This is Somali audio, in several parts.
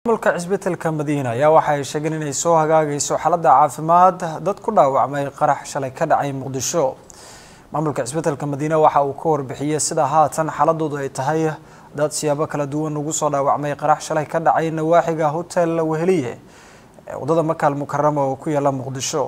maamulka cisbitaalka madiina ayaa waxa ay sheegeen inay soo hagaagayso xaaladda caafimaad dad ku dhaawacmay qarax shalay ka dhacay muqdisho maamulka cisbitaalka madiina waxa uu ka warbixiyey sida haatan xaaladoodu ay tahay dad siyaabo kala duwan ugu soo dhaawacmay qarax shalay ka dhacay nawaaxiga hotel weheliye ee wadada makaal mukarama oo ku yaala muqdisho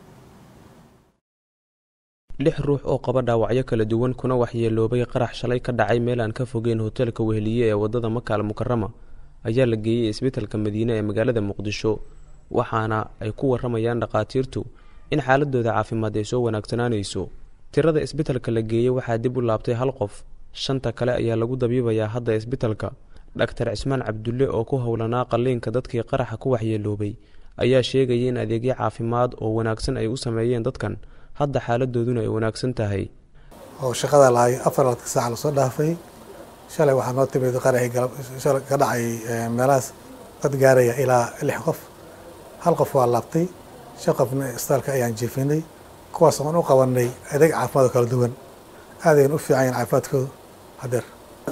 lix ruux oo qaba dhaawacyo kala duwan kuna waxyeeloobay qarax shalay ka dhacay meel aan ka fogeyn hoteelka weheliye ee wadada makaal mukarama ayaa la geeyey isbitaalka madiine ee magaalada muqdisho waxaana ay ku waramayaan dhakhaatiirtu in xaaladooda caafimaad ay soo wanaagsanaanayso tirada isbitaalka la geeyey waxaa dib u laabtay hal qof shanta kale ayaa lagu dabiibayaa hadda isbitaalka dhaktar cismaan cabdulle oo ku howlanaa qalliinka dadkii qaraxa ku waxyeeloobay ayaa sheegaya in adeegyo caafimaad oo wanaagsan ay u sameeyeen dadkan hadda xaaladooduna ay wanaagsan tahay oo shaqada lahay afar laadka saaca lasoo dhaafay shalay waxaa noo timid qaraxii galab shalay ka dhacay meelahaas dad gaaraya ilaa lix qof hal qof waa laabtay shan qofna isbitaalka ayaan jiifinay kuwaas oon u qabanay adeeg caafimaad oo kala duwan aad ayaan u fiican yahin caafimaadkooda hadeer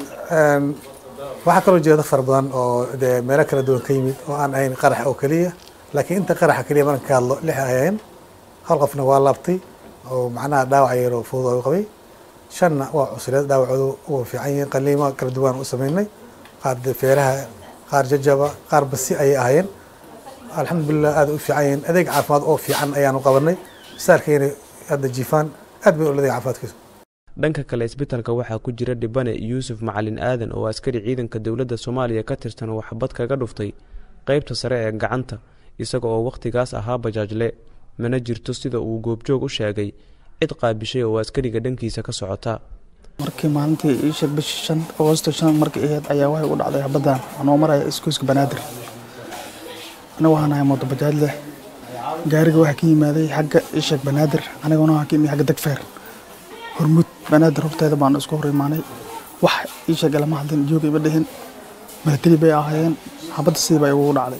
waxaa kaloo jira dad fara badan oo dee meelo kala duwan ka yimid oo aan ahayn qarax oo keliya laakiin inta qaraxa keliya markan ka hadlo lix ayeen hal qofna waa laabtay oo macnaha dhaawac yaroo fudud oo qabay shanna waa cusreed dhaawacoodu uga fiican yihiin qaliimo kala duwan u sameynay qaar feeraha qaar jajaba qaar basi ayay ahaayeen alxamdulilah aad u fiican yihiin adeeg caafimaad oo fiican ayaanu qabanay saarkeena hadda jiifaan aad bay uladay caafimaadkiisu dhanka kale isbitaalka waxaa ku jira dhibane yuusuf macalin aadan oo askari ciidanka dowladda soomaaliya ka tirsan oo waxbad kaga dhuftay qeybta sare ee gacanta isaga oo wakhtigaas ahaa bajaajle mana jirto sida uu goobjoog u sheegay cid qaabishay oo askariga dhankiisa ka socota markii maalintii iisheeg bishii shan agoosto shan markii ahayd ayaa waxay u dhacday habaddan anoo maraya iskooska banaadir aniga waxaan ahay mooto bajaaj leh gaariga waxaa ka yimaaday xagga iisheeg banaadir aniguna waxaan ka yimid xagga degfeer hormud banaadir horteeda baanu isku hor imaanay wax iisheeg lama hadlin jooga ima dhihin milatari bay ahaayeen habadda sidii baa igugu dhacday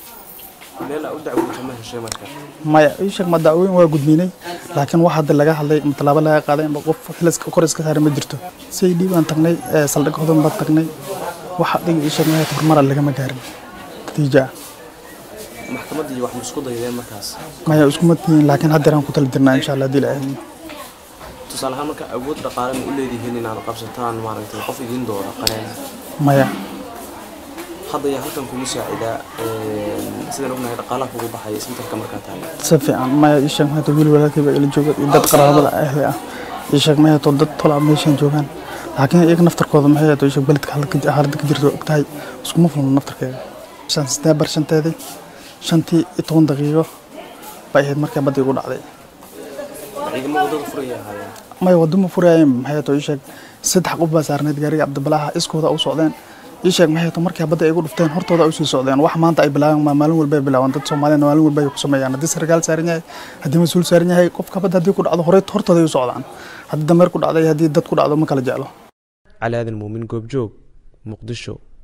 maya iisheeg ma dacwooyin waa gudbinay laakiin wax hadda laga hadlay ama tallaabo laga qaaday ama qof xilaska kor iska saaray ma jirto say dhiib aan tagnay saldhig hodan baan tagnay wax adiga iisheeg mahayd horumara lagama gaarin natiija ah maxkamaddii wax isku daydeen markaas maya iskuma tihiin laakiin haddeeraan ku tala jirnaa insha allah hadii la aadin tusaale ahaan marka awood dhaqaale ma u leedihiin inaad qabsataan maaragtay qof idiin doora qareena maya hadda yaa halkan kugu saacidaa sidaan ognahay dhaqaalaha kugu baxaya isbitaalka markaa tahay si fiican maya ii sheeg mahayd wiil walaalkayba ila jooga iyo dad qaraabada ahli ah ii sheeg mahayd oo dad tolaa meeshan joogaan laakiin iyaga naftarkooda maxay ahayd oo ii sheeg beledka xaaladda ka jirto og tahay iskuma fulno naftarkeeda shan seteembar shanteedii shantii iyo toban daqiiqo bay ahayd markaa badda igu dhacday ciidamo wadada furaya ahaayeen maya wadamo furayeen maxay ahayd oo ii sheeg saddex qof baa saarneyd gaariga cabdibalaha iskooda u socdeen ii sheeg maxay to markii badda ay igu dhufteen hortooda ay usii socdeen wax maanta ay bilaabeen maa maalin walba ay bilaabaan dad soomaaliyana maalin walba ay ku sameeyaan haddii sarkaal saaran yahay haddii mas-uul saaran yahay qofka badda haddii ku dhacdo horey hortooda ay u socdaan haddii dameer ku dhacday haddii dad ku dhacdo ma kala jeclo cali aadan muumin goobjoog muqdisho